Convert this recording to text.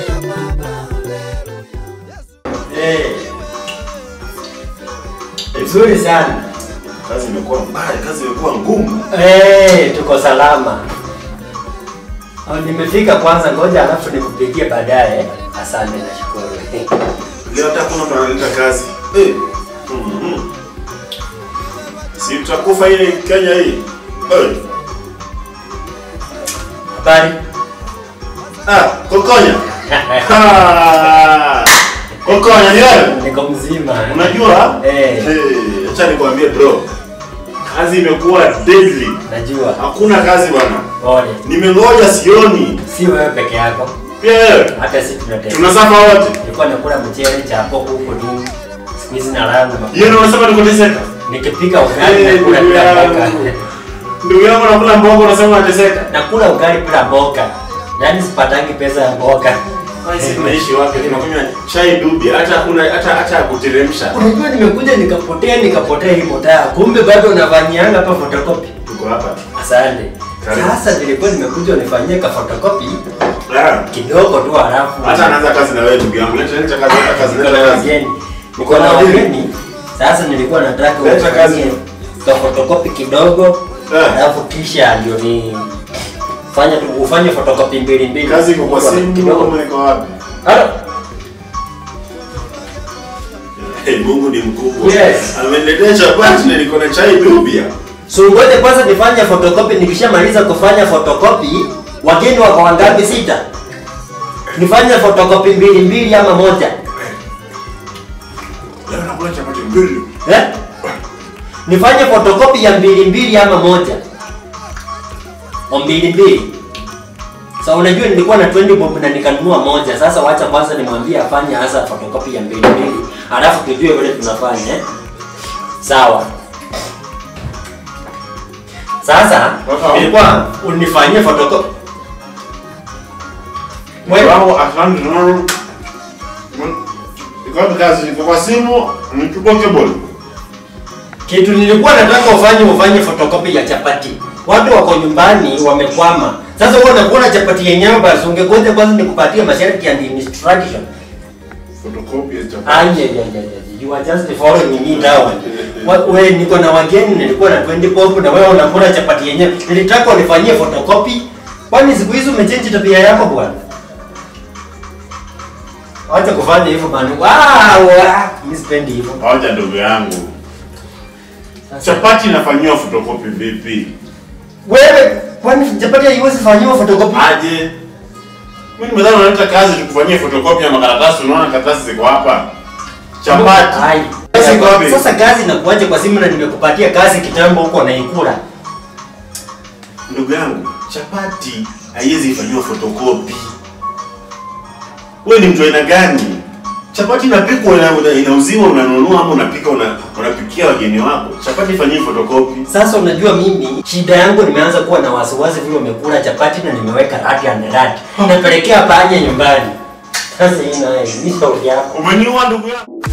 Eh. Vizuri sana. Kazi imekuwa mbaya, kazi imekuwa ngumu. Eh, tuko salama. Oh, nimefika kwanza, ngoja alafu nikupigie baadaye. Asante, nashukuru. Leo hata kuna mtu analeta kazi. Eh. Mhm. Si tutakufa hii Kenya hii. Eh. Habari? Ah, kokonya. Ah. Kokonya ni wewe? Niko mzima. Unajua? Eh. Eh, acha nikwambie bro. Kazi imekuwa deadly. Najua. Hakuna kazi bwana. Pole. Nimengoja sioni. Si wewe peke yako. Pia wewe. Hata sisi tunatembea. Tunasafa wote. Nilikuwa nakula mchele cha hapo huko nini. Siku hizi nalala na Yeye ndio unasema nikoteseka. nikipika ugali Eh, nakula ndugu bila yangu. mboga. Ndugu yangu nakula mboga unasema unateseka. Nakula ugali bila mboga. Yaani sipatangi pesa ya mboga. Sisi tunaishi wapi? Tunakunywa chai dubi, hata kuna hata hata kuteremsha. Unajua nimekuja nikapotea nikapotea hii motaa. Kumbe bado unafanyianga hapa photocopy. Tuko hapa. Asante. Karibu. Sasa nilikuwa nimekuja unifanyie ka photocopy Ah. kidogo tu halafu. Hata anaanza kazi na wewe ndugu yangu. Leta leta kazi, leta kazi, Niko leta na kazi. wageni. Niko na wageni. Sasa nilikuwa nataka Leta kazi. unifanyie ka photocopy kidogo. Eh. Halafu kisha ndio ni fanya tu ufanye photocopy mbili mbili. Kazi iko kwa simu kidogo. kama iko wapi? Halo. Hey, Mungu ni mkubwa. Yes. Ameniletea chapati na niko na chai dubi. So ngoja kwanza nifanye photocopy, nikishamaliza kufanya photocopy, wageni wako wangapi? Sita. Nifanye photocopy mbili mbili ama moja? Leo nakula chapati mbili. Eh? Nifanye photocopy ya mbili mbili ama moja? O mbili mbili. Sasa unajua nilikuwa na 20 bob na nikanunua moja. Sasa wacha kwanza nimwambie afanye hasa photocopy ya mbili mbili. Alafu tujue vile tunafanya eh? Sawa. Sasa Sawa. nilikuwa unifanyie photocopy. Wewe Wangu asante sana. Iko wapi kazi? Iko kwa simu, nichukua cable. Kitu nilikuwa nataka ufanye ufanye photocopy ya chapati. Watu wako nyumbani wamekwama. Sasa wewe unakula chapati yenyewe basi ungegoja kwanza nikupatie masharti and instruction. Photocopy ya chapati. Anye ya ya ya. You are just following me down. Wa- Wewe niko na wageni nilikuwa na 20 pop na wewe unakula chapati yenyewe. Nilitaka unifanyie photocopy. Kwani siku hizi umechange tabia yako bwana? Acha kufanya hivyo bwana. Wow, mimi sipendi hivyo. Hoja ndugu yangu. Sasa- Chapati inafanyiwa photocopy vipi? Wewe kwani chapati haiwezi fanyiwa photocopy? Aje. Mimi nimedhani unaleta kazi tukufanyie photocopy ya makaratasi, unaona karatasi ziko hapa. Chapati. Ai. Kazi iko wapi? Sasa kazi inakuaje kwa simu na nimekupatia kazi kitambo huko naikula? Ndugu yangu, chapati haiwezi ifanyiwa photocopy. Wewe ni mtu aina gani? Chapati inapikwa ina, ina, inauziwa unanunua ama unapika una, unapikia wageni wako. Chapati ifanyiwe photocopy. Sasa unajua mimi shida yangu nimeanza kuwa na wasiwasi vile umekula chapati na nimeweka rati and rati. Napelekea panya nyumbani. Sasa hii naye ni shauri yako. Umeniua ndugu yangu.